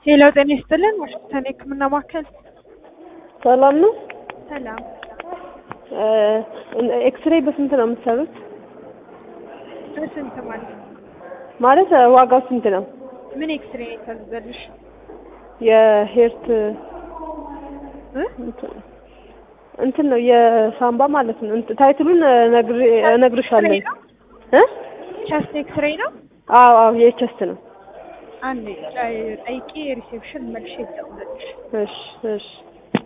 ሄሎ ጤና ይስጥልን ዋሽንግተን የህክምና ማዕከል ሰላም ነው። ሰላም ኤክስሬይ በስንት ነው የምትሰሩት? በስንት ማለት ማለት ዋጋው ስንት ነው? ምን ኤክስሬ ነው የታዘዘልሽ የሄርት እ? እንትን ነው የሳምባ ማለት ነው። እንትን ታይትሉን ነግሬ እነግርሻለሁ። እ? ቸስት ኤክስሬ ነው አዎ አዎ የቸስት ነው። አንዴ ጠይቄ ሪሴፕሽን መልሼ ልደውልልሽ እሺ እሺ